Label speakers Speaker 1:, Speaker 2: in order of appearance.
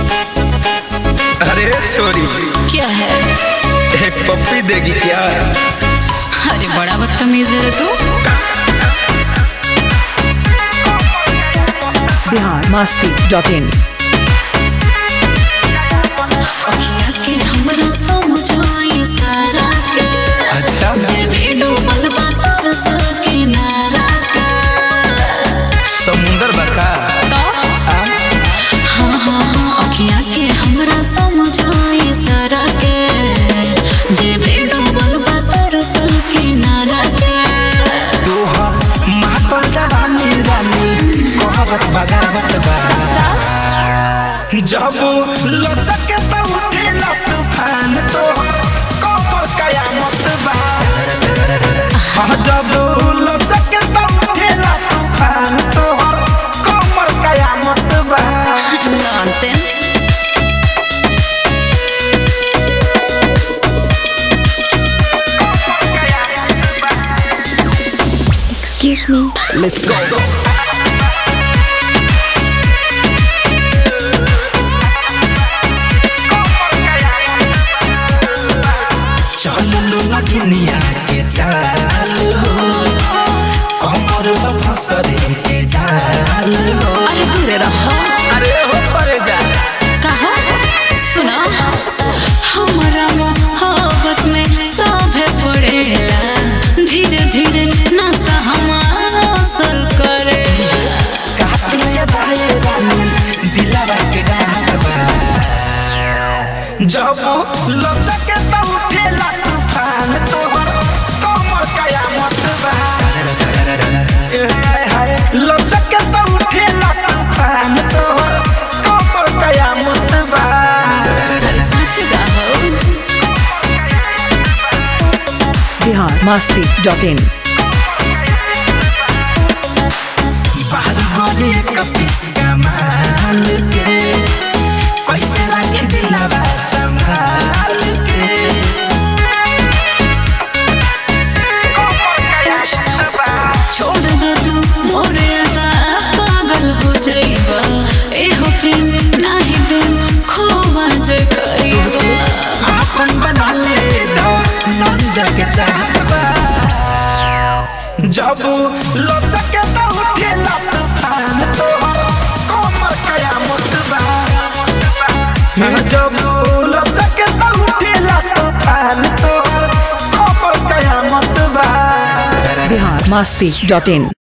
Speaker 1: अरे छोरी
Speaker 2: क्या है
Speaker 1: एक पप्पी देगी क्या
Speaker 2: अरे बड़ा बदतमीज है रे तू
Speaker 3: बिहार मस्ती डॉट इन
Speaker 2: अखिया के हमरा समझाई सारा के
Speaker 1: अच्छा
Speaker 2: जे भी डूबल बा तोर सर किनारा के
Speaker 1: समुंदर बका
Speaker 2: तो हाँ हाँ हाँ अखिया के हमरा समझाई सारा के जे भी डूबल बा तोर सर किनारा के
Speaker 1: तोहर मातल जवानी रानी कहवत बगावत बा जब लचक के तो उठेला तूफान तो कमर कयामत बा हाँ, जब लचक के तो उठेला तूफान तो कमर कयामत बा
Speaker 2: नॉनसेंस
Speaker 1: Let's go. चल लो ना दुनिया के चाल हो कमर में फसरे के जाल हो
Speaker 2: अरे दूर रहो
Speaker 1: अरे हो पर जा
Speaker 2: कहा सुना हमारा मोहब्बत में सभे पड़ेला धीरे धीरे नशा हमारा असर करेला
Speaker 1: कातिल या दाए रानी दिलावा के डाहबा जब लचक के तो उठेला तूफान तोहर कमर कयामत बा ए हाय हाय लचक के तो उठेला तूफान तोहर कमर कयामत बा
Speaker 2: अरे सच गाहो
Speaker 3: बिहार मस्ती डॉट इन
Speaker 1: बाहर गोरे कपिस कमाल के कैसे रखे दिलावा संभाल के
Speaker 2: छोड़ दो तू मोरे आजा पागल हो जाइबा एहो प्रेम नाही दे खोवा जे कइबा
Speaker 1: आपन बना ले दो नंजा के चाहबा जब लचक के तो उठेला तूफान तो कमर कयामत बा जब लचक के तो उठेला तूफान तो कमर कयामत बा
Speaker 3: बिहार मस्ती डॉट इन